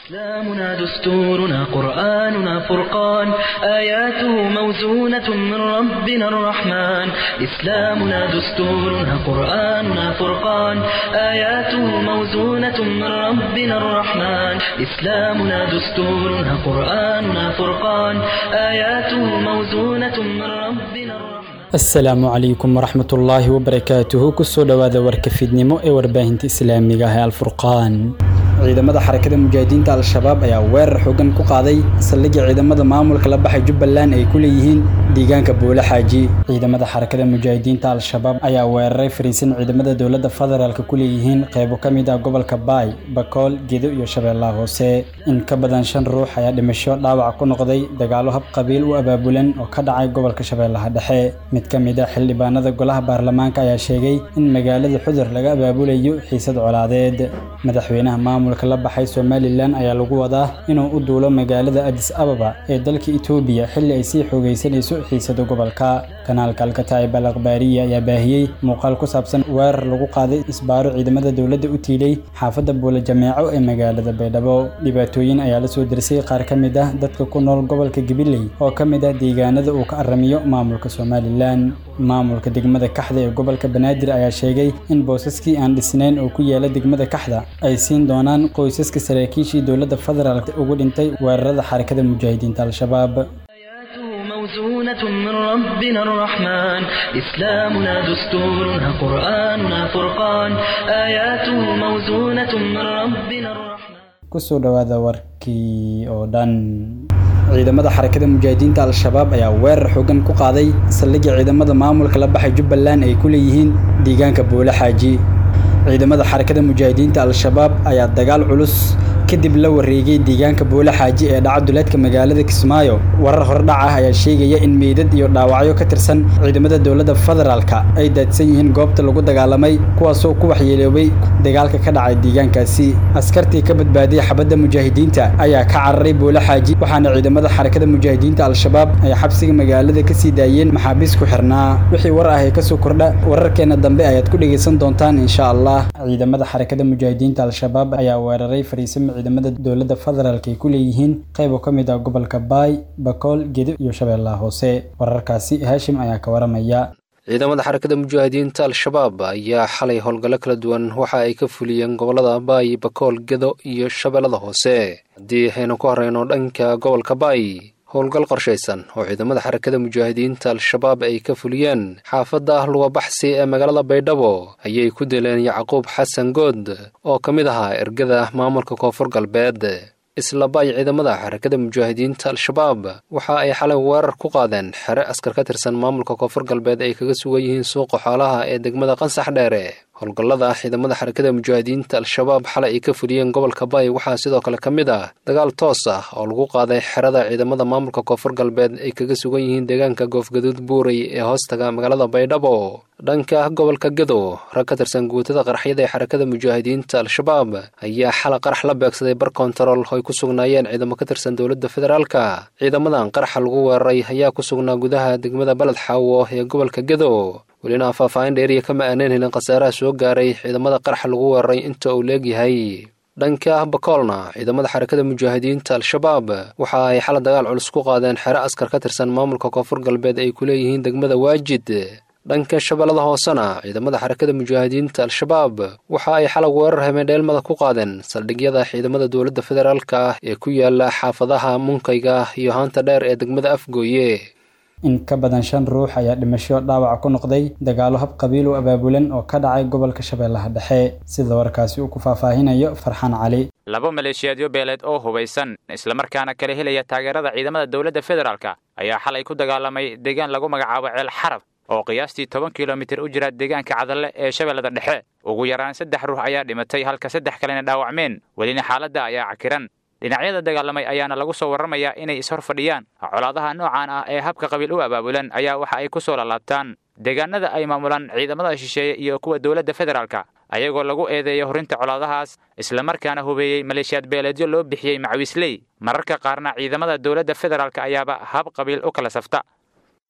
إسلامنا دستورنا قرآننا فرقان آياته موزونة من ربنا الرحمن إسلامنا دستورنا قرآننا فرقان آياته موزونة من ربنا الرحمن إسلامنا دستورنا قرآننا فرقان آياته موزونة من ربنا الرحمن asalaamu calaykum waraxmatullaahi wabarakaatuhu kusoo dhowaada warka fiidnimo ee warbaahinta islaamiga ah ee alfurqaan ciidamada xarakada mujaahidiinta al-shabaab ayaa weerar xoogan ku qaaday saldhigii ciidamada maamulka la baxay jubbaland ay ku leeyihiin deegaanka buule xaaji ciidamada xarakada mujaahidiinta al-shabaab ayaa weeraray fariisin ciidamada dowladda federaalk ku leeyihiin qeybo ka mid ah gobolka baay bakool gedo iyo shabeellaha hoose in ka badan shan ruux ayaa dhimasho dhaawac ku noqday dagaalo hab qabiil u abaabulan oo ka dhacay gobolka shabeellaha dhexe mid ka mid ah xildhibaanada golaha baarlamaanka ayaa sheegay in magaalada xudur laga abaabulayo xiisad colaadeed madaxweynaha maamulka la baxay somalilan ayaa lagu wadaa inuu u duulo magaalada adis ababa ee dalka etoobiya xilli ay sii xoogaysanayso xiisada gobolka kanaalka alkataib al akhbaariya ayaa baahiyey muuqaal ku saabsan weerar lagu qaaday isbaaro ciidamada dowladda u tiilay xaafadda buule jameeco ee magaalada baydhabo dhibaatooyin ayaa la soo dersay qaar ka mid ah dadka ku nool gobolka gabiley oo ka mid ah deegaanada uu ka aramiyo maamulka somalilan maamulka degmada kaxda ee gobolka banaadir ayaa sheegay in boosaskii aan dhisnayn oo ku yaala degmada kaxda ay siin doonaan qoysaska saraakiishii dowladda federaalk ugu dhintay weerarada xarakada mujaahidiinta al-shabaab آياته موزونة من ربنا الرحمن إسلامنا دستورنا قرآننا فرقان آياته موزونة من ربنا الرحمن kusoo dhowaada warkii oo dhan ciidamada xarakada mujaahidiinta al-shabaab ayaa weerar xoogan ku qaaday saldhigii ciidamada maamulka la baxay jubbaland ay ku leeyihiin deegaanka buule xaaji ciidamada xarakada mujaahidiinta al-shabaab ayaa dagaal culus kadib la wareegay deegaanka buule xaaji ee dhaca duleedka magaalada kismaayo warar hordhac ah ayaa sheegaya in meydad iyo dhaawacyo ka tirsan ciidamada dowladda federaalka ay daadsan yihiin goobta lagu dagaalamay kuwaasoo ku waxyeeloobay dagaalka ka dhacay deegaankaasi askartii ka badbaadiyay xabadda mujaahidiinta ayaa ka cararay buule xaaji waxaana ciidamada xarakada mujaahidiinta al-shabaab ay xabsiga magaalada ka sii daayeen maxaabiis ku xirnaa wixii war ah ee kasoo kordha wararkeena dambe ayaad ku dhegaysan doontaan insha allah ciidamada xarakada mujaahidiinta al-shabaab ayaa weeraray fariisimo ciidamada dowladda federaalk ay ku leeyihiin qayb oo ka mid ah gobolka baay bakool gedo iyo shabeellaha hoose wararkaasi haashim ayaa ka waramaya ciidamada xarakada mujaahidiinta al-shabaab ayaa xalay howlgallo kala duwan waxa ay ka fuliyeen gobollada baay bakool gedo iyo shabeellada hoose haddii aynu ku horeyno dhanka gobolka baay howlgal qorshaysan oo ciidamada xarakada mujaahidiinta al-shabaab ay ka fuliyeen xaafadda lugabaxsi ee magaalada baydhabo ayay ku dileen yacquub xasan good oo ka mid ahaa ergada maamulka koonfur galbeed isla baay ciidamada xarakada mujaahidiinta al-shabaab waxa ay xalay weerar ku qaadeen xere askar ka tirsan maamulka koonfur galbeed ay kaga sugan yihiin suuqa xoolaha ee degmada qansax dheere howlgallada ciidamada xarakada mujaahidiinta al-shabaab xalay ay ka fuliyeen gobolka baay waxaa sidoo kale ka mid ah dagaal toos ah oo lagu qaaday xerada ciidamada maamulka koonfur galbeed ay kaga sugan yihiin deegaanka goofgaduud buurey ee hoostaga magaalada baydhabo dhanka gobolka gedo rag ka tirsan guutada qaraxyada ee xarakada mujaahidiinta al-shabaab ayaa xala qarax la beegsaday bar kontarool oo ay ku sugnaayeen ciidamo ka tirsan dowladda federaalka ciidamadan qaraxa lagu weeraray ayaa ku sugnaa gudaha degmada baled xaawo ee gobolka gedo welina faahfaahin dheeriya kama aaneen helin khasaaraha soo gaaray ciidamada qaraxa lagu weeraray inta uu leegyahay dhanka bakoolna ciidamada xarakada mujaahidiinta al-shabaab waxa ay xala dagaal culus ku qaadeen xere askar ka tirsan maamulka koonfur galbeed ay ku leeyihiin degmada waajid dhanka shabeellada hoosena ciidamada xarakada mujaahidiinta al-shabaab waxa ay xalag weerar hameendheelmada ku qaadeen saldhigyada ciidamada dowladda federaalka ah ee ku yaala xaafadaha munkayga iyo haanta dheer ee degmada afgooye in ka badan shan ruux ayaa dhimasho dhaawac ku noqday dagaalo hab qabiil u abaabulan oo ka dhacay gobolka shabeellaha dhexe sida warkaasi uu ku faahfaahinayo farxaan cali laba maleeshiyaadyo beeleed oo hubaysan islamarkaana kala helaya taageerada ciidamada dowladda federaalk ayaa xalay ku dagaalamay deegaan lagu magacaabo ceel xarab oo qiyaastii toban kilomitir u jira deegaanka cadalle ee shabeellada dhexe ugu yaraan saddex ruux ayaa dhimatay halka saddex kalena dhaawacmeen welina xaaladda ayaa cakiran dhinacyada dagaalamay ayaana lagu soo warramayaa inay ishor fadhiyaan colaadaha noocan ah ee habka qabiil u abaabulan ayaa waxa ay ku soo lalaabtaan deegaanada ay maamulaan ciidamada shisheeye iyo kuwa dowladda federaalka ayagoo lagu eedeeyo horinta colaadahaas islamarkaana hubeeyey maleeshiyaad beeleedyo loo bixiyey macawiisley mararka qaarna ciidamada dowladda federaalk ayaaba hab qabiil u kala safta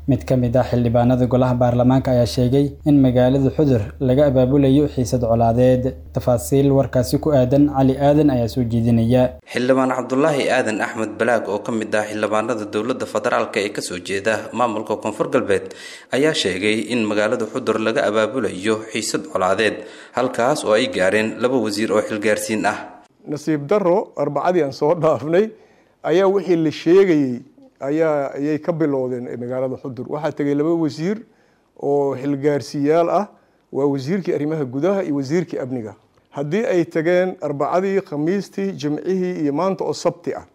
mid ka mid ah xildhibaanada golaha baarlamaanka ayaa sheegay in magaalada xudur laga abaabulayo xiisad colaadeed tafaasiil warkaasi ku aadan cali aadan ayaa soo jeedinaya xildhibaan cabdulaahi aadan axmed balaag oo ka mid ah xildhibaanada dowladda federaalk ee kasoo jeeda maamulka koonfur galbeed ayaa sheegay in magaalada xudur laga abaabulayo xiisad colaadeed halkaas oo ay gaareen laba wasiir oo xilgaarsiin ah nasiib daro arbacadii aan soo dhaafnay ayaa wixii la sheegayey ayaa ayay ka bilowdeen magaalada xudur waxaa tegay laba wasiir oo xilgaarsiyaal ah waa wasiirkii arrimaha gudaha iyo wasiirkii amniga haddii ay tageen arbacadii khamiistii jimcihii iyo maanta oo sabti ah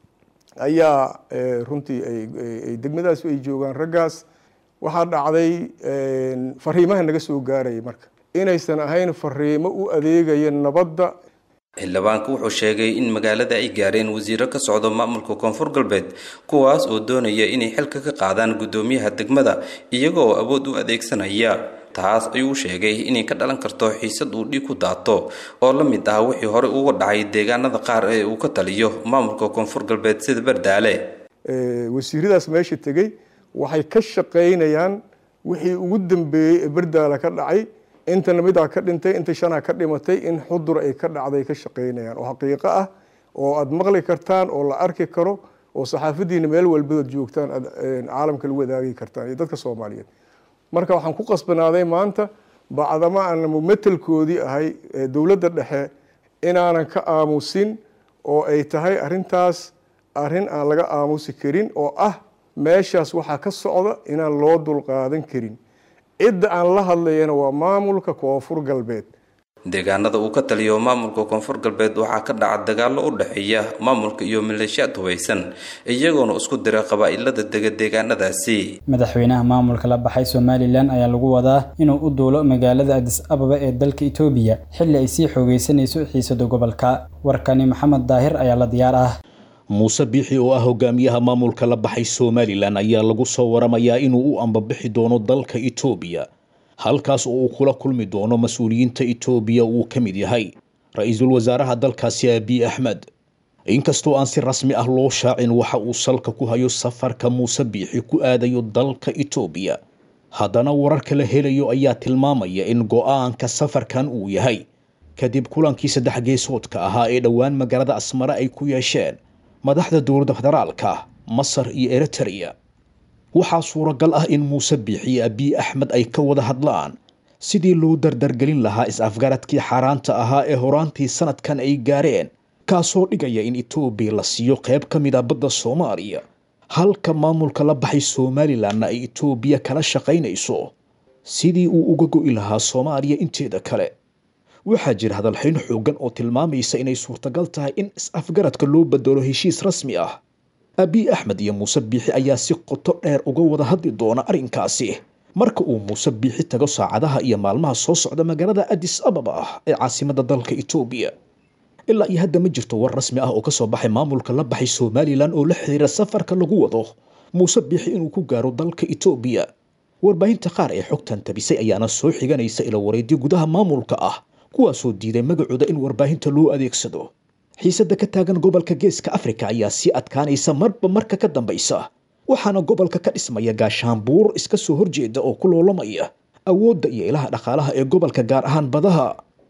ayaa runtii ay degmadaas ay joogaan raggaas waxaa dhacday fariimaha naga soo gaarayay marka inaysan ahayn fariimo u adeegaya nabadda xildhibaanku wuxuu sheegay in magaalada ay gaareen wasiiro ka socdo maamulka koonfur galbeed kuwaas oo doonaya inay xilka ka qaadaan guddoomiyaha degmada iyaga oo awood u adeegsanaya taas ayuu sheegay inay ka dhalan karto xiisad uu dhiig ku daato oo la mid ah wixii hore uga dhacay deegaanada qaar ee uu ka taliyo maamulka koonfur galbeed sida bardaale wasiiradaas meesha tegey waxay ka shaqaynayaan wixii ugu dambeeyey ee bardaale ka dhacay intana midaa ka dhintay inta shanaa ka dhimatay in xudur ay ka dhacday ka shaqaynayaan oo xaqiiqo ah oo aad maqli kartaan oo la arki karo oo saxaafadiina meel walbadood joogtaan aad caalamka lagu wadaagi kartaan iyo dadka soomaaliyeed marka waxaan ku qasbanaaday maanta bacdama aan mumatelkoodii ahay dowladda dhexe inaanan ka aamusin oo ay tahay arintaas arrin aan laga aamusi karin oo ah meeshaas waxaa ka socda inaan loo dulqaadan karin cidda aan la hadlayana waa maamulka koonfur galbeed deegaanada uu ka taliyo maamulka koonfur galbeed waxaa ka dhaca dagaallo u dhexeeya maamulka iyo maleeshiyaad hubaysan iyagoona isku dira qabaa'ilada dega deegaanadaasi madaxweynaha maamulka la baxay somalilan ayaa lagu wadaa inuu u duulo magaalada adis ababa ee dalka itoobiya xilli ay sii xoogeysanayso xiisada gobolka warkani maxamed daahir ayaa la diyaar ah muuse biixi oo ah hogaamiyaha maamulka la baxay somalilan ayaa lagu soo waramayaa inuu u ambabixi doono dalka itoobiya halkaas oo uu kula kulmi doono mas-uuliyiinta itoobiya uu ka mid yahay ra-iisul wasaaraha dalkaasi abiy axmed inkastoo aan si rasmi ah loo shaacin waxa uu salka ku hayo safarka muuse biixi ku aadayo dalka itoobiya haddana wararka la helayo ayaa tilmaamaya in go-aanka safarkan uu yahay kadib kulankii saddex geesoodka ahaa ee dhowaan magaalada asmare ay ku yeesheen madaxda dowladda federaalka masar iyo eritereya waxaa suuragal ah in muuse biixi iyo abiy axmed ay ka wada hadlaan sidii loo dardargelin lahaa is-afgaradkii xaaraanta ahaa ee horaantii sanadkan ay gaareen kaasoo dhigaya in etoobiya la siiyo qayb ka mid a badda soomaaliya halka maamulka la baxay somalilanna ay etoobiya kala shaqaynayso sidii uu uga go'i lahaa soomaaliya inteeda kale waxaa jira hadalxayn xooggan oo tilmaamaysa inay suurtagal tahay in is-afgaradka loo bedelo heshiis rasmi ah abiy axmed iyo muuse biixi ayaa si qoto dheer uga wada hadli doona arrinkaasi marka uu muuse biixi tago saacadaha iyo maalmaha soo socda magaalada adis ababa ee caasimadda dalka etoobiya ilaa iyo hadda ma jirto war rasmi ah oo ka soo baxay maamulka la baxay somalilan oo la xiriira safarka lagu wado muuse biixi inuu ku gaaro dalka etoobiya warbaahinta qaar ee xogtan tabisay ayaana soo xiganaysa ila wareedyo gudaha maamulka ah kuwaasoo diiday magacooda in warbaahinta loo adeegsado xiisadda ka taagan gobolka geeska afrika ayaa sii adkaanaysa marba marka ka dambaysa waxaana gobolka ka dhismaya gaashaanbuur iska soo horjeeda oo ku loolamaya awoodda iyo ilaha dhaqaalaha ee gobolka gaar ahaan badaha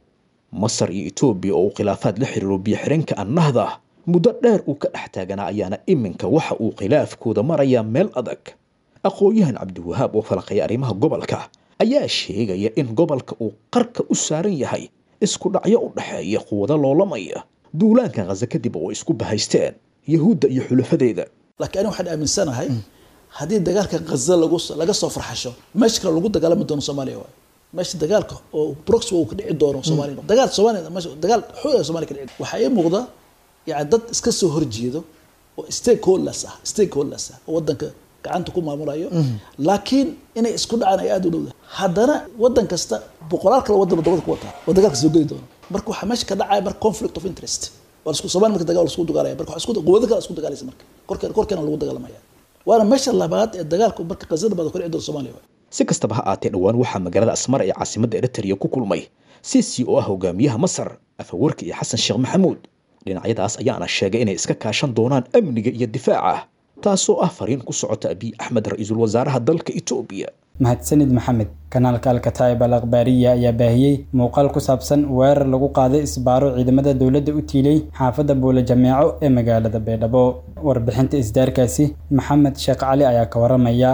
masar iyo etoobiya oo uu khilaafaad la xiriiro biyo-xireenka annahda muddo dheer uu ka dhex taaganaa ayaana iminka waxa uu khilaafkooda marayaa meel adag aqoon-yahan cabdiwahaab oo falaqaya arrimaha gobolka ayaa sheegaya in gobolka uu qarka u saaran yahay isku dhacyo u dhexeeya quwado loolamaya duulaanka khaza kadib oo isku bahaysteen yahuudda iyo xulafadeeda laakiin ani waxaan aaminsanahay haddii dagaalka khaza lagu laga soo farxasho meesha kale lagu dagaalami doono soomaaliya waay meesha dagaalka oo proxy uu ka dhici doono soomaaliya dagaal soomaaliya meesha dagaal xoog ah soomaaliya ka dhici waxaa ii muuqda yani dad iska soo horjeedo oo stakeholders ah stakeholders ah oo wadanka gacanta ku maamulayo laakiin inay isku dhacaan ay aada u dhowda haddana wadan kasta boqolaal kale wadan wadamada ku wataa oo dagaalka soo geli doono marka waxaa meesha ka dhacaya marka conflict of interest waa lasku soomaali marka dagaal lasku dagaalaya marka isku quwado kale isku dagaalaysa marka korkeena korkeena lagu dagaalamaya waana meesha labaad ee dagaalku marka qasada badan kordhici doona soomaaliya si kastaba ha aatee dhowaan waxaa magaalada asmar ee caasimadda eritereya ku kulmay sisi oo ah hogaamiyaha masar afawarki iyo xasan sheekh maxamuud dhinacyadaas ayaana sheegay inay iska kaashan doonaan amniga iyo difaaca taasoo ah fariin ku socota abiy axmed ra-iisul wasaaraha dalka etoobiya mahadsanid maxamed kanaalka alkataa'ib al akhbaariya ayaa baahiyey muuqaal ku saabsan weerar lagu qaaday isbaaro ciidamada dowladda u tiilay xaafadda buule jameeco ee magaalada baydhabo warbixinta isdaarkaasi maxamed sheekh cali ayaa ka waramaya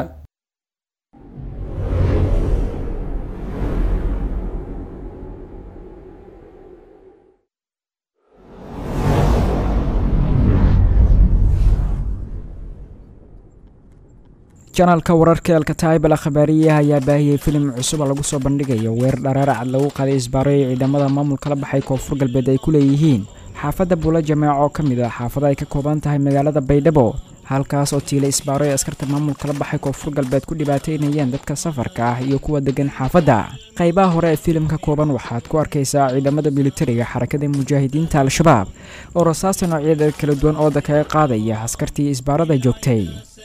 janaalka wararka elkataib al akhbaariyaha ayaa baahiyey filim cusub oo lagu soo bandhigayo weerar dharaaracad lagu qaaday isbaaro ee ciidamada maamulka la baxay koonfur galbeed ay ku leeyihiin xaafadda buula jameeco oo ka mid ah xaafada ay ka kooban tahay magaalada baydhabo halkaas oo tiila isbaaro ee askarta maamulka la baxay koonfur galbeed ku dhibaateynayeen dadka safarka ah iyo kuwa degan xaafadda qaybaha hore ee filimka kooban waxaad ku arkaysaa ciidamada militariga xarakada mujaahidiinta al-shabaab oo rasaasta noocyadeed kala duwan ooda kaga qaadaya askartii isbaarada joogtay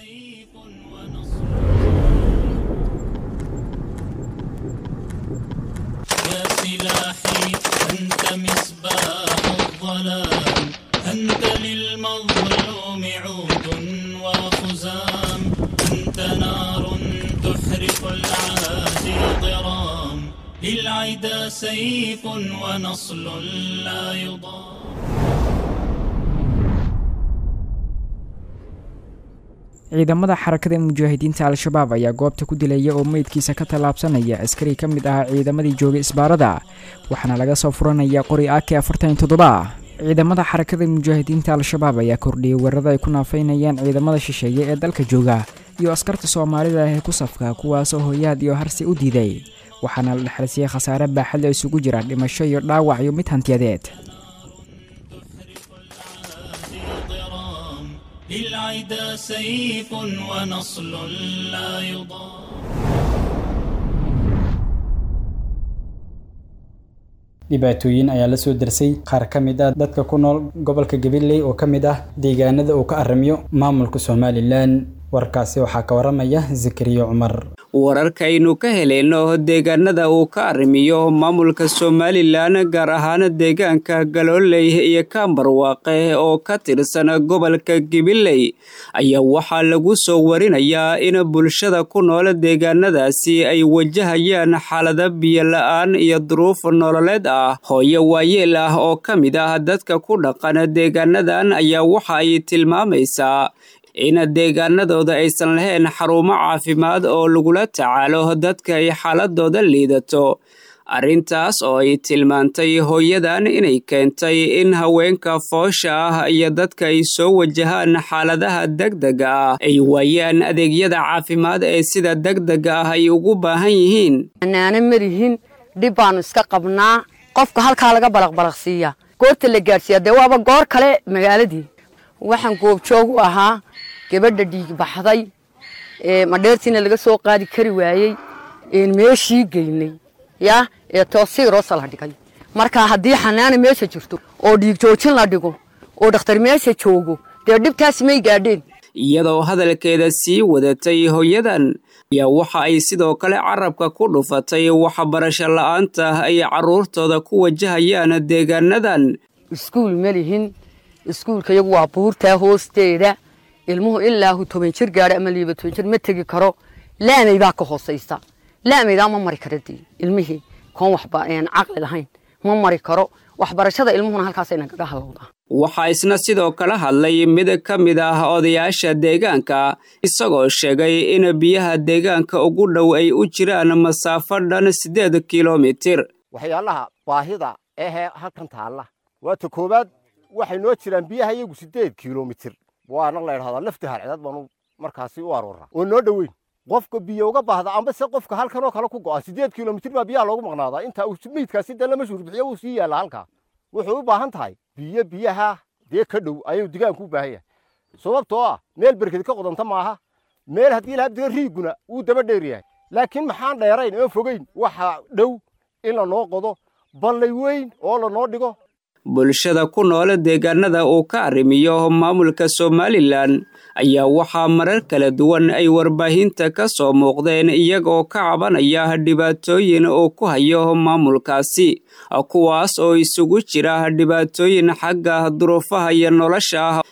سلاحي أنت مصباح الظلام أنت للمظلوم عود وخزام أنت نار تحرق العادي ضرام للعدا سيف ونصل لا يضام ciidamada xarakada mujaahidiinta al-shabaab ayaa goobta ku dilaya oo meydkiisa ka tallaabsanaya askari ka mid ahaa ciidamadii joogay isbaarada waxaana laga soo furanaya qori ak afartan iyo toddoba ciidamada xarakada mujaahidiinta al-shabaab ayaa kordhiyey weerarada ay ku naafaynayaan ciidamada shisheeye ee dalka jooga iyo askarta soomaalida ah ee ku safka kuwaasoo hoyaad iyo harsi u diiday waxaana la dhexalsiiyey khasaare baaxadla isugu jira dhimasho iyo dhaawac iyo mid hantiyadeed للعدا سيف ونصل لا يضام dhibaatooyin ayaa la soo darsay qaar ka mid ah dadka ku nool gobolka gabiley oo ka mid ah deegaanada uu ka arrimiyo maamulka somalilan warkaasi waxaa ka waramaya zakariya cumar wararkaynu ka heleyno deegaanada uu ka arrimiyo maamulka somalilan gaar ahaan deegaanka galooley iyo kaambarwaaqe oo ka tirsan gobolka gibiley ayaa waxaa lagu soo warinayaa in bulshada ku nool deegaanadaasi ay wajahayaan xaalada biyo la-aan iyo duruuf nololeed ah hooyo waayeel ah oo ka mid ah dadka ku dhaqan deegaanadan ayaa waxa ay tilmaamaysaa in deegaanadooda aysan lahayn xarumo caafimaad oo lagula tacaalo dadka ay xaaladooda liidato arrintaas oo ay tilmaantay hooyadan inay keentay in haweenka foosha ah iyo dadka ay soo wajahaan xaaladaha degdega ah ay waayaan adeegyada caafimaad ee sida degdega ah ay ugu baahan yihiin anaana marihin dhib baanu iska qabnaa qofka halkaa laga balaqbalaqsiiya goorta la gaadhsiiya dee waaba goor kale magaaladii waxaan goobjoog u ahaa gabadha dhiig baxday madheertiina laga soo qaadi kari waayey meeshii geynay ya ee toosiiroosa la dhigay marka haddii xanaana meesha jirto oo dhiig joojin la dhigo oo dhakhtar meesha joogo dee dhibtaasi may gaadheen iyadoo hadalkeeda sii wadatay hooyadan ayaa waxa ay sidoo kale carabka ku dhufatay waxbarasho la-aanta ay carruurtooda ku wajahayaan deegaanadan iskuul ma lihin iskuulka iyagu waa buurtaa hoosteeda ilmuhu ilaahu toban jir gaadha ama liiba toban jir ma tegi karo laamay baa ka hoosaysa laamaydaa ma mari kara dee ilmihii koon waxba caqli lahayn ma mari karo waxbarashada ilmuhuna halkaasay nagaga halowdaa waxaa isna sidoo kale hadlay mid ka mid ah odayaasha deegaanka isagoo sheegay in biyaha deegaanka ugu dhow ay u jiraan masaafo dhan siddeed kilomitir waxyaalaha baahida ahee halkan taalla waata koowaad waxay noo jiraan biyaha iyagu siddeed kilomitir waana la idhahdaa lafta harcidaad baanu markaasi u aroorraa oo noo dhoweyn qofka biyo uga baahda amba se qofka halkanoo kale ku go'a siddeed kilomitir baa biyaha loogu maqnaadaa inta uu meydkaasi dee lama shuurbixiyo wuu sii yaalla halkaa wuxuu u baahan tahay biyo biyaha dee ka dhow ayuu digaanku u baahan yahay sababtoo ah meel berkedi ka qodanta maaha meel haddii lahaa diga riiguna wuu daba dheer yahay laakiin maxaan dheerayn oon fogeyn waxa dhow in lanoo qodo ballay weyn oo lanoo dhigo bulshada ku nool deegaanada uu ka arrimiyo maamulka somalilan ayaa waxaa marar kala duwan ay warbaahinta ka soo muuqdeen iyagoo ka cabanaya dhibaatooyin uu ku hayo maamulkaasi kuwaas oo isugu jira dhibaatooyin xagga duruufaha iyo nolosha ah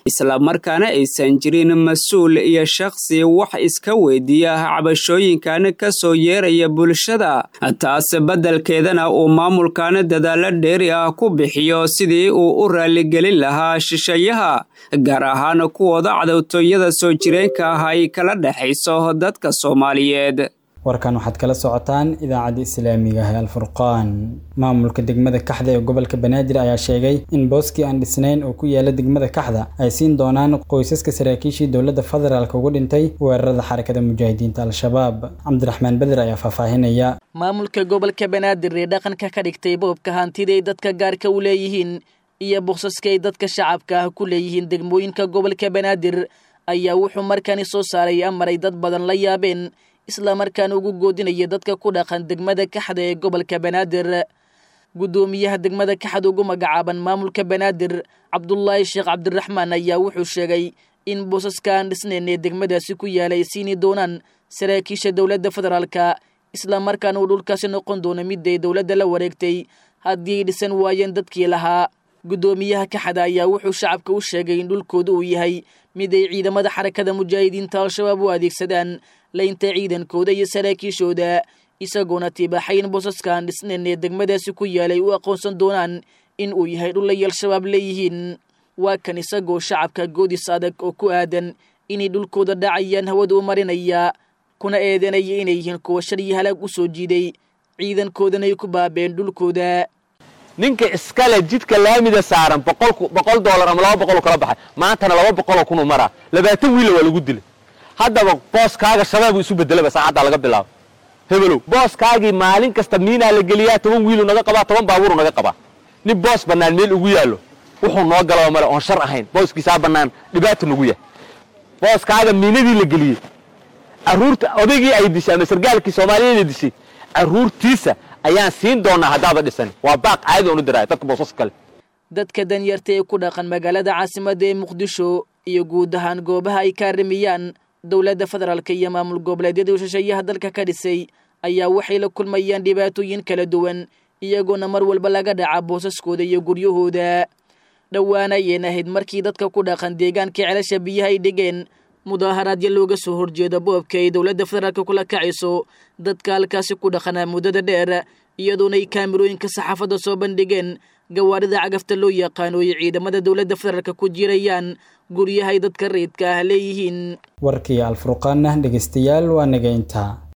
islamarkaana aysan jirin mas-uul iyo shakhsi wax iska weydiiya cabashooyinkan ka soo yeeraya bulshada taas beddelkeedana uu maamulkan dadaalo dheeri ah ku bixiyo sidii uu u raaligelin lahaa shisheeyaha gaar ahaan kuwooda cadowtooyada soo jireenka ah ay kala dhexayso dadka soomaaliyeed warkan waxaad kala socotaan idaacadda islaamiga ah ee alfurqaan maamulka degmada kaxda ee gobolka banaadir ayaa sheegay in booskii aan dhisnayn oo ku yaala degmada kaxda ay siin doonaan qoysaska saraakiishii dowladda federaalk uga dhintay weerarada xarakada mujaahidiinta al-shabaab cabdiraxmaan beder ayaa faahfaahinaya maamulka gobolka banaadir ee dhaqanka ka dhigtay boobka hantiday dadka gaarka u leeyihiin iyo boksaska ay dadka shacabka ah ku leeyihiin degmooyinka gobolka banaadir ayaa wuxuu markani soo saaray amar ay dad badan la yaabeen islamarkaana ugu goodinaya dadka ku dhaqan degmada kaxda ee gobolka banaadir guddoomiyaha degmada kaxda ugu magacaaban maamulka banaadir cabdulaahi sheekh cabdiraxmaan ayaa wuxuu sheegay in boosaska aan dhisnayn ee degmadaasi ku yaala ay siini doonaan saraakiisha dowladda federaalka islamarkaana uu dhulkaasi noqon doono miday dowladda la wareegtay haddii ay dhisan waayeen dadkii lahaa guddoomiyaha kaxda ayaa wuxuu shacabka u sheegay in dhulkooda uu yahay mid ay ciidamada xarakada mujaahidiinta al-shabaab u adeegsadaan laynta ciidankooda iyo saraakiishooda isagoona tibaaxayn boosaskaan dhisnayn ee degmadaasi ku yaalay u aqoonsan doonaan in uu yahay dhulay al-shabaab leeyihiin waa kan isagoo shacabka goodis adag oo ku aadan inay dhulkooda dhacayaan hawada u marinaya kuna eedanaya inay yihiin kuwa shar iyo halaag u soo jiiday ciidankoodana ay ku baabeen dhulkooda ninka iskale jidka laamida saaran boqol doolar ama laba boqoloo kala baxay maantana laba boqoloo kunuu maraa labaatan wiila waa lagu dilay haddaba booskaaga shabaabuu isu bedelaba saacaddaa laga bilaabo hebelow booskaagii maalin kasta miinaa la geliyaa toban wiilu naga qabaa toban baabuuru naga qabaa nin boos bannaan meel ugu yaallo wuxuu noo galaba male oon shar ahayn booskiisaa bannaan dhibaata nagu yahay booskaaga miinadii la geliyey carruurta odaygii ay dishay ama sargaalkii soomaaliyeeda dishay carruurtiisa ayaan siin doonaa haddaaba dhisan waa baaq caadi oon u diraaya dadka boosas kale dadka danyarta ee ku dhaqan magaalada caasimadda ee muqdisho iyo guud ahaan goobaha ay ka arrimiyaan dowladda federaalka iyo maamul goboleedyada shisheeyaha dalka ka dhisay ayaa waxay la kulmayaan dhibaatooyin kala duwan iyagoona mar walba laga dhaca boosaskooda iyo guryahooda dhowaana ayeen ahayd markii dadka ku dhaqan deegaanka celasha biyaha ay dhigeen mudaaharaadyo looga soo horjeeda boobka ay dowladda federaalka kula kacayso dadka halkaasi ku dhaqanaa muddada dheer iyadoona ay kaamirooyinka saxaafadda soo bandhigeen gawaarida cagafta loo yaqaano ay ciidamada dowladda federaalka ku jirayaan guryahay dadka rayidka ah leeyihiin warkii alfurqaana dhegeystayaal waa naga intaa